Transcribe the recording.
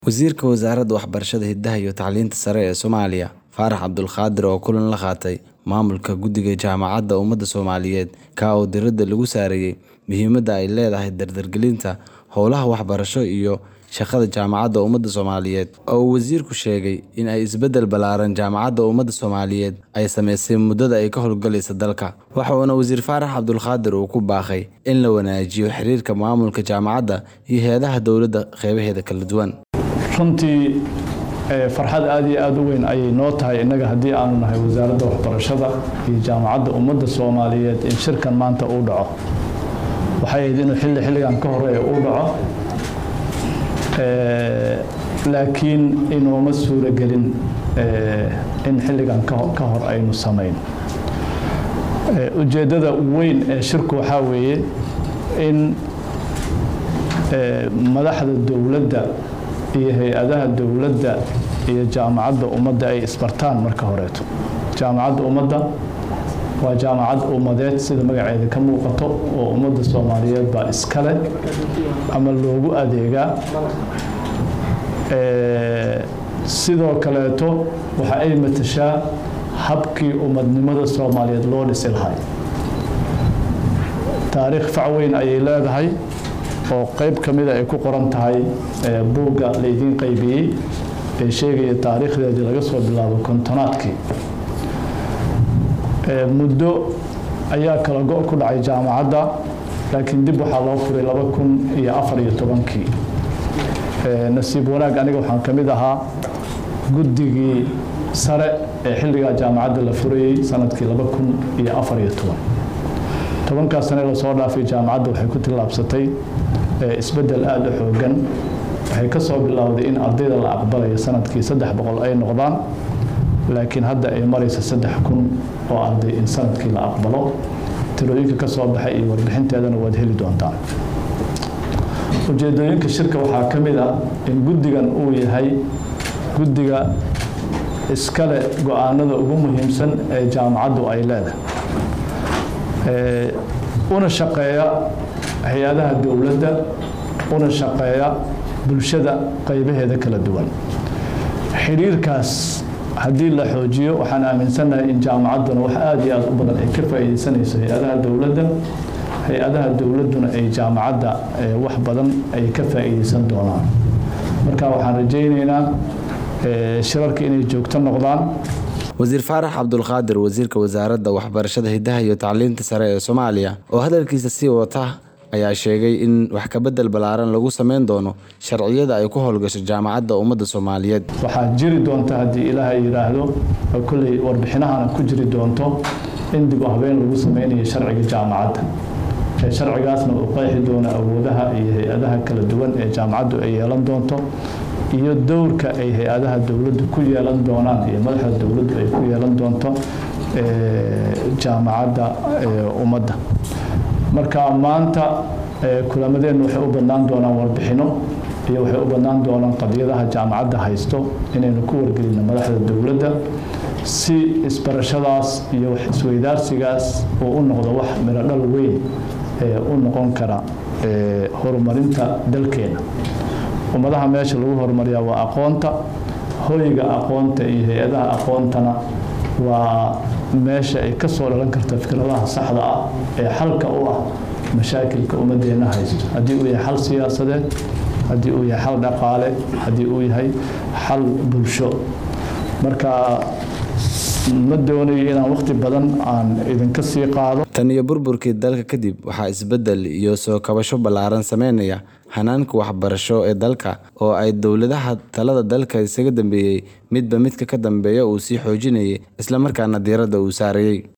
Wasiirka Wasaaradda Waxbarashada, Hidaha iyo Tacliinta Sare ee Soomaaliya, Faarax Cabdulqaadir oo kulan la qaatay maamulka Guddiga Jaamacadda Ummada Soomaaliyeed ka oo diiradda lagu saarayay muhiimadda ay leedahay dardargelinta howlaha waxbarasho iyo shaqada Jaamacadda Ummada Soomaaliyeed, oo uu wasiirku sheegay in ay isbeddel ballaaran Jaamacadda Ummada Soomaaliyeed ay samaysay muddada ay ka howlgalayso dalka. Waxa uuna Wasiir Faarax Cabdulqaadir uu ku baaqay in la wanaajiyo xiriirka maamulka jaamacadda iyo hay'adaha dowladda qeybaheeda kala duwan. runtii farxad aad iyo aad u weyn ayay noo tahay innaga haddii aanu nahay wasaaradda waxbarashada iyo jaamacadda ummadda soomaaliyeed in shirkan maanta uu dhaco waxay ahayd inuu xilli xilligan ka horeeya uu dhaco laakiin inooma suuragelin in xilligan ka hor aynu samayn ujeeddada weyn ee shirku waxaa weeye in madaxda dowladda iyo hay-adaha dowladda iyo jaamacadda ummadda ay isbartaan marka horeeto jaamacadda ummadda waa jaamacad ummadeed sida magaceeda ka muuqato oo ummadda soomaaliyeed baa iskale ama loogu adeegaa sidoo kaleeto waxa ay matashaa habkii ummadnimada soomaaliyeed loo dhisi lahay taariikh fac weyn ayay leedahay oo qayb ka mida ay ku qoran tahay buugga laydiin qaybiyey ee sheegaya taariikhdeedii laga soo bilaabo kontonaadkii muddo ayaa kala go' ku dhacay jaamacadda laakiin dib waxaa loo furay laba kun iyo afar iyo tobankii nasiib wanaag aniga waxaan ka mid ahaa guddigii sare ee xilligaa jaamacadda la furayey sanadkii laba kun iyo afar iyo toban tobankaas sane lasoo dhaafay jaamacadda waxay ku tillaabsatay isbeddel aada u xoogan waxay ka soo bilowday in ardayda la aqbalayo sanadkii saddex boqol ay noqdaan laakiin hadda ay maraysa saddex kun oo arday in sanadkii la aqbalo tirooyinka ka soo baxay iyo warbixinteedana waad heli doontaan ujeedooyinka shirka waxaa ka mid ah in guddigan uu yahay guddiga iskale go-aanada ugu muhiimsan ee jaamacaddu ay leedahay una shaqeeya hay-adaha dowladda una shaqeeya bulshada qaybaheeda kala duwan xiriirkaas haddii la xoojiyo waxaan aaminsannahay in jaamacadduna wax aada iyo aada u badan ay ka faa'iidaysanayso hay-adaha dowladda hay-adaha dowladduna ay jaamacadda wax badan ay ka faa'iidaysan doonaan marka waxaan rajaynaynaa shirarka inay joogto noqdaan wasiir faarax cabdulqaadir wasiirka wasaaradda waxbarashada hidaha iyo tacliinta sare ee soomaaliya oo hadalkiisa sii wata ayaa sheegay in wax kabedel ballaaran lagu sameyn doono sharciyada ay ku howlgasho jaamacadda ummadda soomaaliyeed waxaa jiri doonta haddii ilaahay yidhaahdo kolley warbixinahana ku jiri doonto in dib u habeen lagu sameynayo sharciga jaamacadda sharcigaasna uu qeexi doono awoodaha iyo hay-adaha kala duwan ee jaamacaddu ay yeelan doonto iyo dowrka ay hay-adaha dowladdu ku yeelan doonaan iyo madaxda dowladdu ay ku yeelan doonto jaamacadda ummadda marka maanta kulamadeennu waxay u badnaan doonaan warbixino iyo waxay u badnaan doonaan qadiyadaha jaamacadda haysto inaynu ku wargelino madaxda dowladda si isbarashadaas iyo isweydaarsigaas uu u noqdo wax mirodhal weyn ee u noqon kara horumarinta dalkeena ummadaha meesha lagu horumariyaa waa aqoonta hoyga aqoonta iyo hay-adaha aqoontana waa meesha ay ka soo dhalan karta fikradaha saxda ah ee xalka u ah mashaakilka ummadeenna haysto haddii uu yahay xal siyaasadeed haddii uu yahay xal dhaqaale haddii uu yahay xal bulsho marka ma doonayo inaan waqti badan aan idinka sii qaado tan iyo burburkii dalka kadib waxaa isbeddel iyo soo kabasho ballaaran sameynaya hanaanka waxbarasho ee dalka oo ay dowladaha talada dalka isaga dambeeyey midba midka ka dambeeya uu sii xoojinayay islamarkaana diiradda uu saarayay